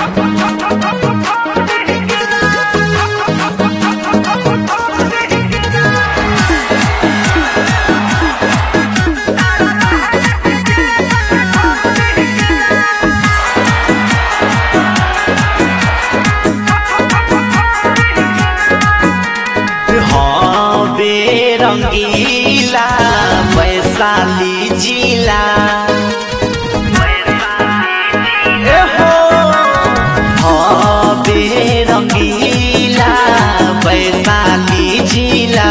हवे रंगीला वैशाली जिला ए हो हवे रंगीला वैशाली जिला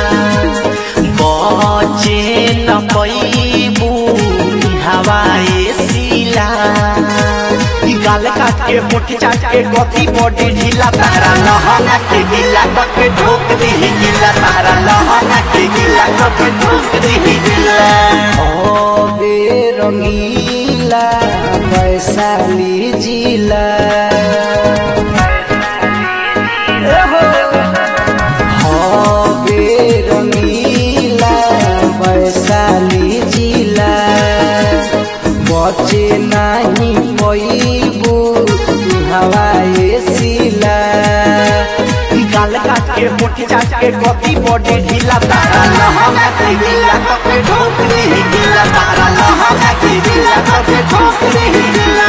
बचे न पैबू हवाए सिला ई गाल काट के मुठ चाट के कॉफी बॉडी ढीला तारा लहंगा के गीला करके ठोक दी गीला तारा लहंगा के गीला करके ठोक दी गीला हवे रंगीला वैशाली जिला हवे रंगीला वैशाली जिला बचे नाही पैबू हवाए सिला ई गाल काट के मुठ चाट के कॉफी बॉडी ढीला तारा लहंगा के गीला करके ठोक दी गीला तारा लहंगा के गीला करके ठोक दी गीला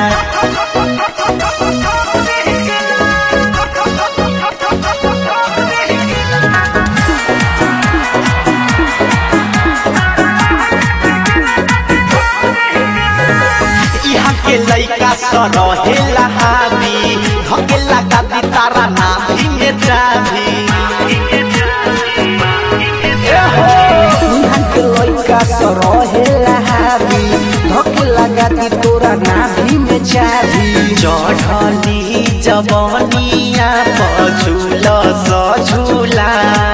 यहाँ के लइका सरहेला हावी धकेला गादी तारा नाभी में जाभी इहाँ के लइका सरहेला हावी धके लगाती तोरा नाभि में चाभी चढ़ली जवनिया पझुल सझुला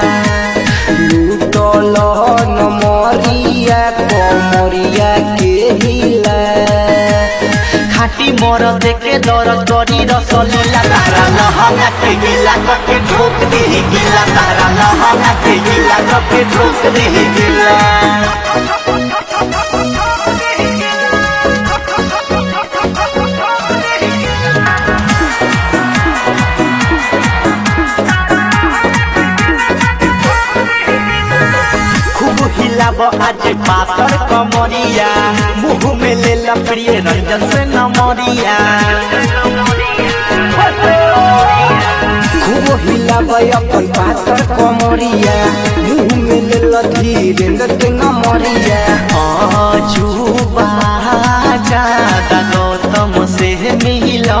लूटल नमरिया कमरिया के हिला खाटी मोर देखे दर करी रसलीला तारा लहंगा के गिला करके ठोक दी गिला तारा लहंगा के गिला करके ठोक दी गिला खूब हिलाब आज पातर कमरिया मुंह में ले ला प्रिय रंजन से नमरिया खूब हिलाबै अपन पातर कमरिया मुँह में लेल धीरेन्द्र के नमरिया अजूबा ज्यादा गौतम से मिला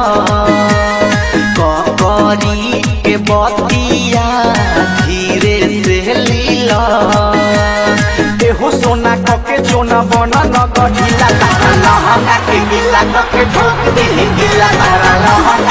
ककरी के बतिया धीरे से लीला एहो सोना कके सोना बना न गढ़िला तारा लहंगा के गिला कके ठोक दे गिला तारा लहंगा